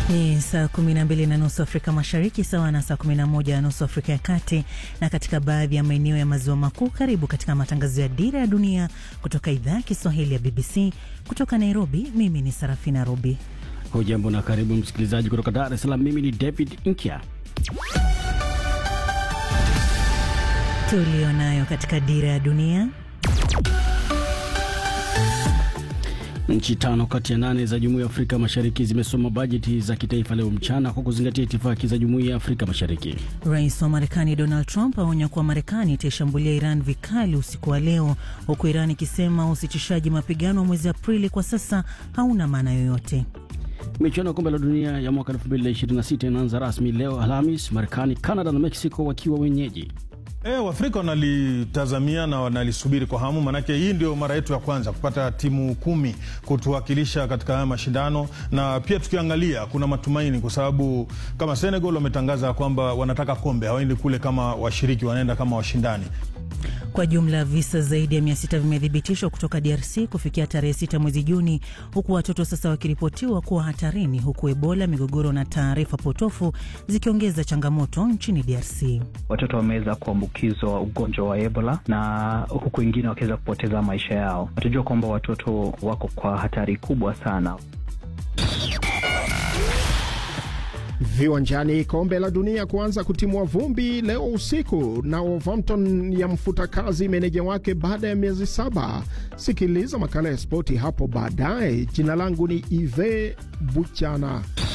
Ni saa kumi na mbili na nusu Afrika Mashariki, sawa na saa kumi na moja na nusu Afrika ya Kati na katika baadhi ya maeneo ya maziwa makuu. Karibu katika matangazo ya Dira ya Dunia kutoka idhaa ya Kiswahili ya BBC kutoka Nairobi. Mimi ni Sarafina Robi. Hujambo na karibu msikilizaji kutoka Dar es Salaam. Mimi ni David Nkya. Tulio nayo katika Dira ya Dunia. Nchi tano kati ya nane za Jumuiya ya Afrika Mashariki zimesoma bajeti za kitaifa leo mchana kwa kuzingatia itifaki za Jumuiya ya Afrika Mashariki. Rais wa Marekani Donald Trump aonya kuwa Marekani itaishambulia Iran vikali usiku wa leo, huku Iran ikisema usitishaji mapigano wa mwezi Aprili kwa sasa hauna maana yoyote. Michuano ya kombe la dunia ya mwaka 2026 inaanza rasmi leo Alhamis, Marekani, Canada na Mexico wakiwa wenyeji. E, Waafrika wanalitazamia na wanalisubiri kwa hamu, maanake hii ndio mara yetu ya kwanza kupata timu kumi kutuwakilisha katika haya mashindano, na pia tukiangalia kuna matumaini kwa sababu kama Senegal wametangaza kwamba wanataka kombe, hawaendi kule kama washiriki, wanaenda kama washindani. Kwa jumla visa zaidi ya mia sita vimethibitishwa kutoka DRC kufikia tarehe sita mwezi Juni, huku watoto sasa wakiripotiwa kuwa hatarini, huku Ebola, migogoro na taarifa potofu zikiongeza changamoto nchini DRC. Watoto wameweza kuambukizwa ugonjwa wa Ebola na huku wengine wakiweza kupoteza maisha yao. Watajua kwamba watoto wako kwa hatari kubwa sana. Viwanjani, kombe la dunia kuanza kutimua vumbi leo usiku, na Wolverhampton ya mfuta kazi meneja wake baada ya miezi saba. Sikiliza makala ya spoti hapo baadaye. Jina langu ni Ive Buchana.